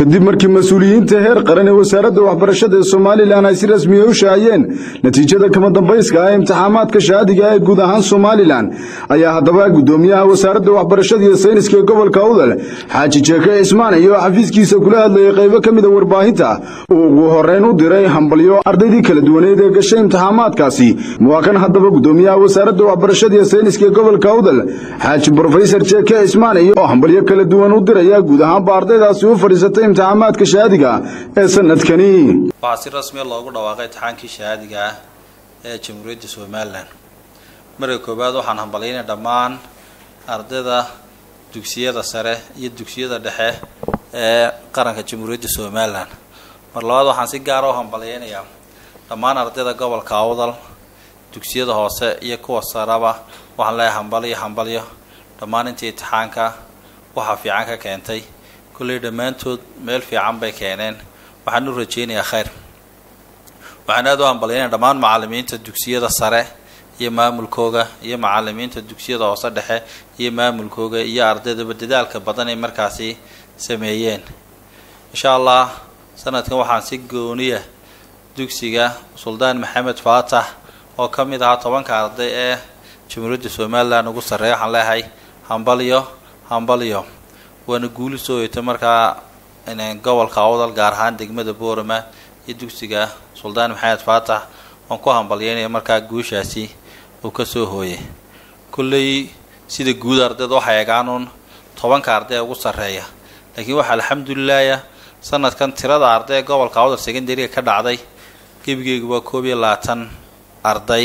kadib markii mas-uuliyiinta heer qaran ee wasaaradda waxbarashada ee somalilan ay si rasmiya u shaaciyeen natiijada kama dambayska ah ee imtixaamaadka shahaadiga ee guud ahaan somalilan ayaa haddaba guddoomiyaha wasaaradda waxbarashada iyo sayniska ee gobolka awdal xaaji jeeke cismaan iyo xafiiskiisa kula hadlayay qaybo ka mida warbaahinta uu ugu horeyn u diray hambalyo ardaydii kala duwaneed ee gashay imtixaamaadkaasi waa kan haddaba guddoomiyaha wasaaradda waxbarashada iyo sayniska ee gobolka awdal xaaji brofesor jeeke cismaan iyo oo hambalyo kala duwan u diraya guud ahaanba ardaydaasi u fadhiisatay imtixaamaadka shahaadiga ee sanadkani waxaa si rasmiya loogu dhawaaqay imtixaankii shahaadiga ah ee jamhuuriyadda somalilan marka koowaad waxaan hambalyaynay dhammaan ardayda dugsiyada sare iyo dugsiyada dhexe ee qaranka jamhuuriyadda somalilan mar labaad waxaan si gaara u hambalyaynayaa dhammaan ardayda gobolka awdal dugsiyada hoose iyo kuwa saraba waxaan leeyahay hambalyo hambalyo dhammaan intii imtixaanka waxa fiican ka keentay kolley dhammaantood meel fiican bay keeneen waxaan u rajeynayaa khayr waxaan aada u hambalyaynaya dhammaan macalimiinta dugsiyada sare iyo maamulkooga iyo macalimiinta dugsiyada hoose dhexe iyo maamulkooga iyo ardaydaba dadaalka badan ay markaasi sameeyeen insha allah sanadkan waxaan si gooniya dugsiga suldaan maxamed faatax oo ka mid ahaa tobanka arday ee jamhuuriyadda somalilan ugu sarreeya waxaan leeyahay hambalyo hambalyo waana guuli soo hoytay markaa gobolka awdal gaar ahaan degmada boorama iyo dugsiga suldaan maxamed faatax waan ku hambalyaynaya markaa guushaasi uu kasoo hooyay kolley sida guud ardayda waxay egaanuun tobanka arday ee ugu sarreeya laakiin waxaa alxamdulilaah sanadkan tirada arday ee gobolka awdal secondariga ka dhacday gebigeygu waa koob iyo labaatan arday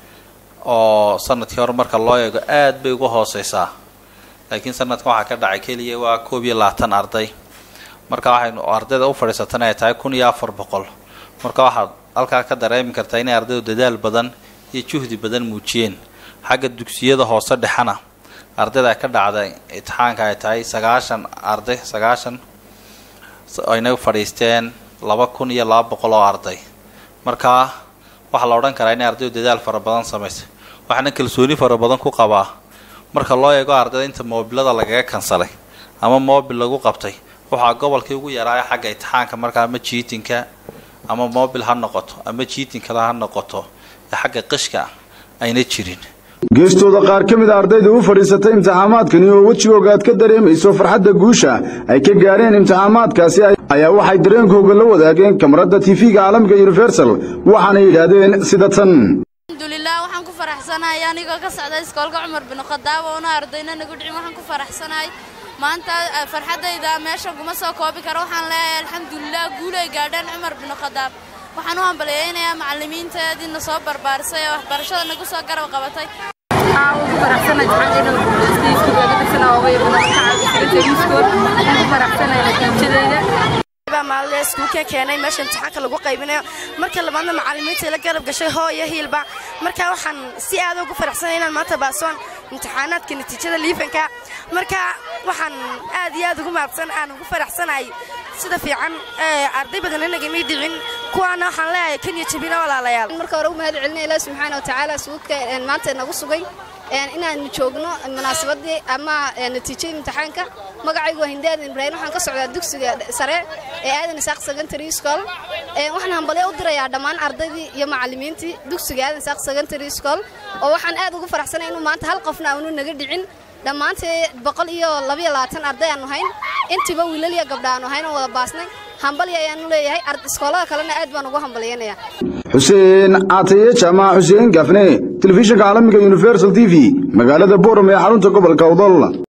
oo sanadkii hore marka loo eego aada bay uga hooseysaa laakiin sanadkan waxaa ka dhacay keliya waa koob iyo labaatan arday marka waxaynu ardayda u fadhiisatan ay tahay kun iyo afar boqol marka waxaad halkaa ka dareemi kartaa inay ardaydu dadaal badan iyo juhdi badan muujiyeen xagga dugsiyada hoose dhexena ardayda ka dhacday imtixaanka ay tahay sagaashan arday sagaashan ayna fadhiisteen laba kun iyo laba boqol oo arday marka waxaa la odhan karaa inay ardaydu dadaal fara badan samaysay waxaana kalsooni fara badan ku qabaa marka loo eego ardayda inta moobilada lagaga kansalay ama moobil lagu qabtay waxaa gobolkii ugu yaraaya xagga imtixaanka markaa ama jiitinka ama moobil ha noqoto ama jiitinkala ha noqoto ee xagga qishka ayna jirin geestooda qaar ka mid a ardayda u fadhiisatay imtixaamaadkani oo wejigooga aad ka dareemayso farxadda guusha ay ka gaareen imtixaamaadkaasi ayaa waxay dareenkooga la wadaageen kamarada tv-ga caalamka universal waxaana yidhaahdeen sida tan alxamdulilah waxaan ku faraxsanahay anigoo ka socda iskoolka cumar bin khadaab oona ardayna nagu dhicin waxaan ku faraxsanahay maanta farxaddayda meeshan kuma soo koobi karo waxaan leeyahay alxamdulilah guulay gaadheen cumar bin khadaab waxaan u hambalyaynayaa macallimiinteediina soo barbaarisay ee waxbarashada nagu soo garab qabatay maalin iskuulka keenay meesha imtixaanka lagu qaybinayo marka labaadna macallimiinta la garab gashay hooyo hiilba marka waxaan si aad ugu faraxsanay inaan maanta baasoon imtixaanaadka natiijada liifanka marka waxaan aad iyo aad ugu maadsan aan ugu faraxsanahay sida fiican arday badan nagamay dhicin kuwaana waxaan leeyahay kan iyo jabina walaalayaal marka hore u mahad celinaya ilaah subxaana watacaala suudka maanta nagu sugay inaanu joogno munaasabadii ama natiijadii imtixaanka magacaygu waa hindaadan ibraahim waxaan ka socdaa dugsiga sare ee aadan isaaq secondary school waxaan hambalyo u dirayaa dhammaan ardaydii iyo macallimiintii dugsiga aadan isaaq secondary school oo waxaan aad ugu faraxsanay inuu maanta hal qofna aanu naga dhicin dhammaantee boqol iyo labayo labaatan arday aanu hayn intiiba wiilal iyo gabdha aanu hayn oo wada baasnay hambalya ayaanu leeyahay iskoolada kalena aad baan ugu hambalyaynayaa xuseen caataye jaamac xuseen gafne telefishinka caalamiga universal t v magaalada boram ee xarunta gobolka awdal